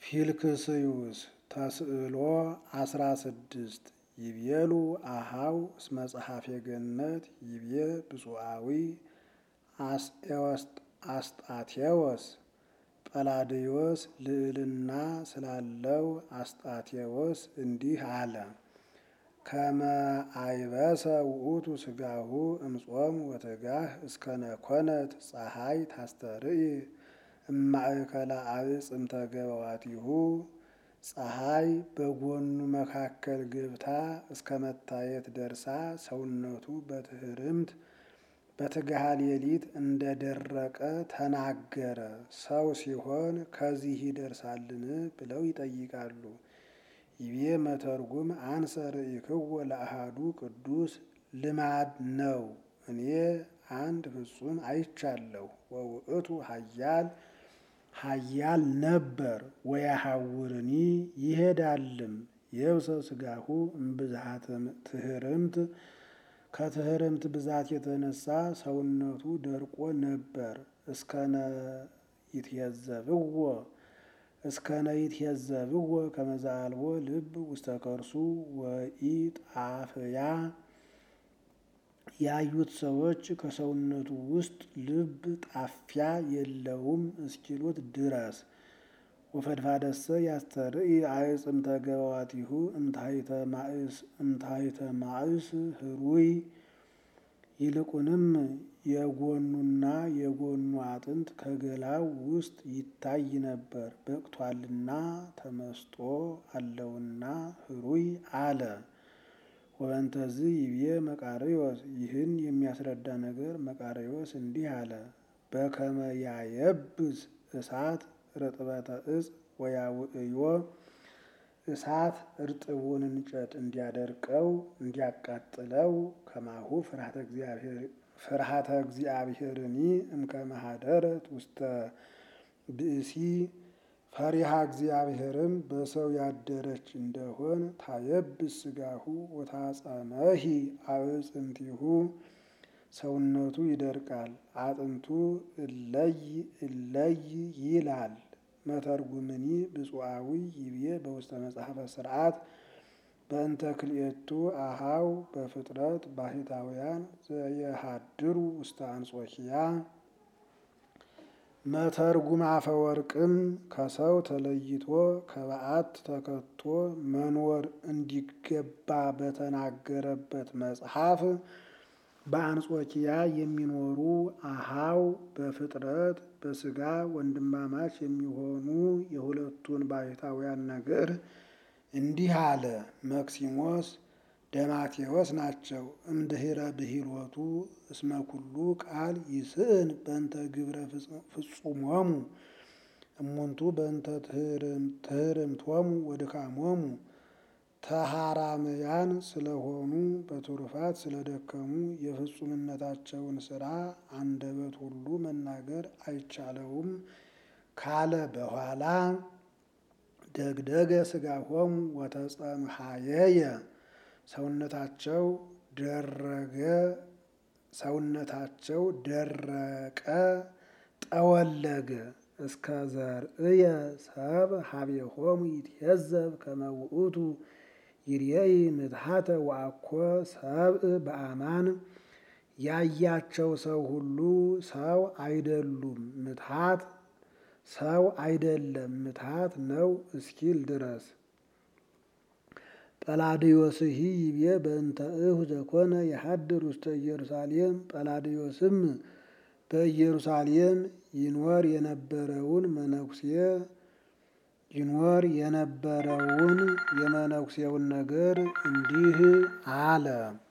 ፊልክስዩስ ተስዕሎ አስራ ስድስት ይቤሉ አሃው እስመ ጸሐፌ ገነት ይቤ ብፁዓዊ አስጣቴዎስ ጰላድዮስ ልዕልና ስላለው አስጣቴዎስ እንዲህ አለ። ከመ አይበሰ ውእቱ ስጋሁ እምጾም ወትጋህ እስከነኮነት ፀሐይ ታስተርኢ እማእከለ አዕጽምተ ገበዋቲሁ ፀሐይ በጎኑ መካከል ገብታ እስከ መታየት ደርሳ ሰውነቱ በትህርምት በትግሃ ሌሊት እንደደረቀ ተናገረ። ሰው ሲሆን ከዚህ ይደርሳልን ብለው ይጠይቃሉ። ይቤ መተርጉም አንሰ ርኢክዎ ለአሃዱ ቅዱስ ልማድ ነው። እኔ አንድ ፍጹም አይቻለሁ። ወውእቱ ኃያል ኃያል ነበር ወያሐውርኒ ይሄዳልም የብሰ ስጋሁ እምብዝሃተ ትህርምት ከትህርምት ብዛት የተነሳ ሰውነቱ ደርቆ ነበር። እስከነ ይትየዘብዎ እስከነ ይትየዘብዎ ከመ ዘአልቦ ልብ ውስተ ከርሱ ወኢጣፍያ ያዩት ሰዎች ከሰውነቱ ውስጥ ልብ ጣፊያ የለውም እስኪሉት ድረስ ወፈድፋደሰ ያስተርኢ አዕጽምተ ገበዋቲሁ እምታሕተ ማእስ ህሩይ ይልቁንም የጎኑና የጎኑ አጥንት ከገላው ውስጥ ይታይ ነበር። በቅቷልና ተመስጦ አለውና ህሩይ አለ። ወበንተዝ ይቤ መቃርዮስ ይህን የሚያስረዳ ነገር መቃርዮስ እንዲህ አለ። በከመ ያየብስ እሳት ርጥበተ እጽ ወያውእዮ እሳት እርጥቡን እንጨት እንዲያደርቀው እንዲያቃጥለው ከማሁ ፍርሃተ እግዚአብሔርኒ እምከመ ኀደረት ውስተ ብእሲ ፈሪሃ እግዚአብሔርም በሰው ያደረች እንደሆን ታየብስ ስጋሁ ወታጸመሂ አዕጽምቲሁ ሰውነቱ ይደርቃል፣ አጥንቱ እለይ እለይ ይላል። መተርጉምኒ ብፁዓዊ ይቤ በውስተ መጽሐፈ ሥርዓት በእንተ ክልኤቱ አሃው በፍጥረት ባሕታውያን ዘየሃድሩ ውስተ አንጾኪያ። መተርጉም አፈወርቅም ከሰው ተለይቶ ከበዓት ተከቶ መኖር እንዲገባ በተናገረበት መጽሐፍ በአንጾኪያ የሚኖሩ አሃው በፍጥረት በሥጋ ወንድማማች የሚሆኑ የሁለቱን ባሕታውያን ነገር እንዲህ አለ። መክሲሞስ ደማቴዎስ ናቸው። እምድኅረ ብሂሎቱ እስመ ኩሉ ቃል ይስእን በእንተ ግብረ ፍጹሞሙ እሙንቱ በእንተ ትህርምቶሙ ወድካሞሙ ተሃራምያን ስለሆኑ በትሩፋት ስለደከሙ የፍጹምነታቸውን ሥራ አንደበት ሁሉ መናገር አይቻለውም ካለ በኋላ ደግደገ ሥጋሆሙ ወተጸምሃየየ ሰውነታቸው ደረገ ሰውነታቸው ደረቀ ጠወለገ እስከ ዘርእየ ሰብ ሀቤሆሙ ይትየዘብ ከመ ውእቱ ይርየኢ ምትሐተ ወአኮ ሰብእ በአማን ያያቸው ሰው ሁሉ ሰው አይደሉም ምትሐት ሰው አይደለም ምትሐት ነው እስኪል ድረስ። ጰላድዮስሂ ይቤ በእንተ እሁ ዘኮነ የሐድር ውስተ ኢየሩሳሌም ጰላድዮስም በኢየሩሳሌም ይኖር የነበረውን መነኩሴ ይኖር የነበረውን የመነኩሴውን ነገር እንዲህ አለ።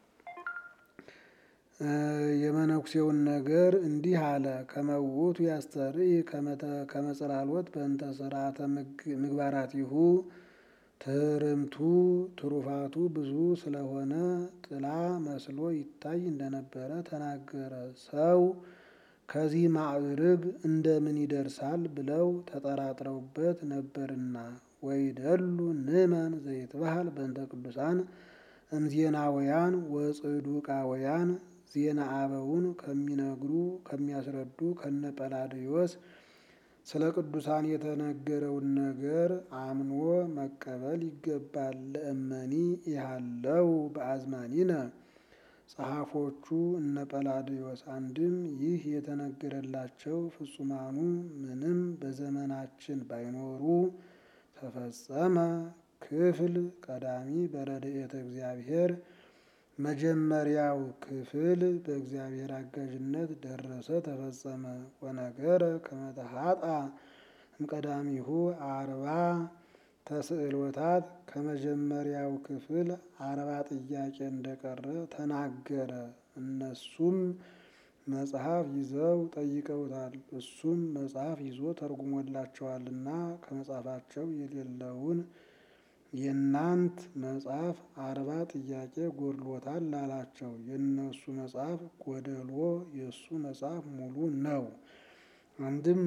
የመነኩሴውን ነገር እንዲህ አለ። ከመ ውእቱ ያስተርኢ ከመ ጽላሎት በእንተ ሥርዓተ ምግባራቲሁ ትህርምቱ ትሩፋቱ ብዙ ስለሆነ ጥላ መስሎ ይታይ እንደነበረ ተናገረ። ሰው ከዚህ ማዕርግ እንደምን ይደርሳል ብለው ተጠራጥረውበት ነበርና። ወይደሉ ንእመን ዘይትበሃል በእንተ ቅዱሳን እምዜናውያን ወጽዱቃውያን ዜና አበውን ከሚነግሩ ከሚያስረዱ ከነ ጰላድዮስ ስለ ቅዱሳን የተነገረውን ነገር አምኖ መቀበል ይገባል። ለእመኒ ያለው በአዝማኒነ ጸሐፎቹ እነ ጰላዲዮስ አንድም ይህ የተነገረላቸው ፍጹማኑ ምንም በዘመናችን ባይኖሩ ተፈጸመ ክፍል ቀዳሚ በረድኤተ እግዚአብሔር መጀመሪያው ክፍል በእግዚአብሔር አጋዥነት ደረሰ ተፈጸመ። ወነገረ ከመተሃጣ እምቀዳሚሁ አርባ ተስዕሎታት ከመጀመሪያው ክፍል አርባ ጥያቄ እንደቀረ ተናገረ። እነሱም መጽሐፍ ይዘው ጠይቀውታል። እሱም መጽሐፍ ይዞ ተርጉሞላቸዋልና ከመጽሐፋቸው የሌለውን የእናንት መጽሐፍ አርባ ጥያቄ ጎድሎታል አላቸው። የእነሱ መጽሐፍ ጎደሎ፣ የእሱ መጽሐፍ ሙሉ ነው። አንድም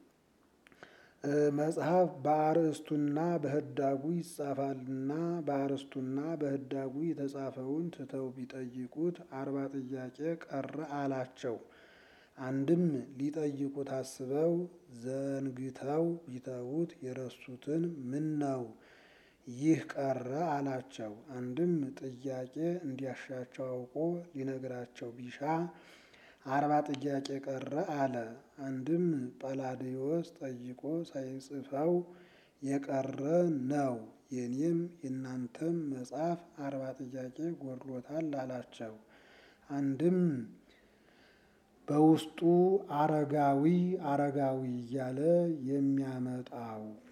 መጽሐፍ በአርእስቱና በህዳጉ ይጻፋልና በአርእስቱና በህዳጉ የተጻፈውን ትተው ቢጠይቁት አርባ ጥያቄ ቀረ አላቸው። አንድም ሊጠይቁት አስበው ዘንግተው ቢተዉት የረሱትን ምን ነው ይህ ቀረ አላቸው። አንድም ጥያቄ እንዲያሻቸው አውቆ ሊነግራቸው ቢሻ አርባ ጥያቄ ቀረ አለ። አንድም ጰላዲዮስ ጠይቆ ሳይጽፈው የቀረ ነው። የኔም የእናንተም መጽሐፍ አርባ ጥያቄ ጎድሎታል አላቸው። አንድም በውስጡ አረጋዊ አረጋዊ እያለ የሚያመጣው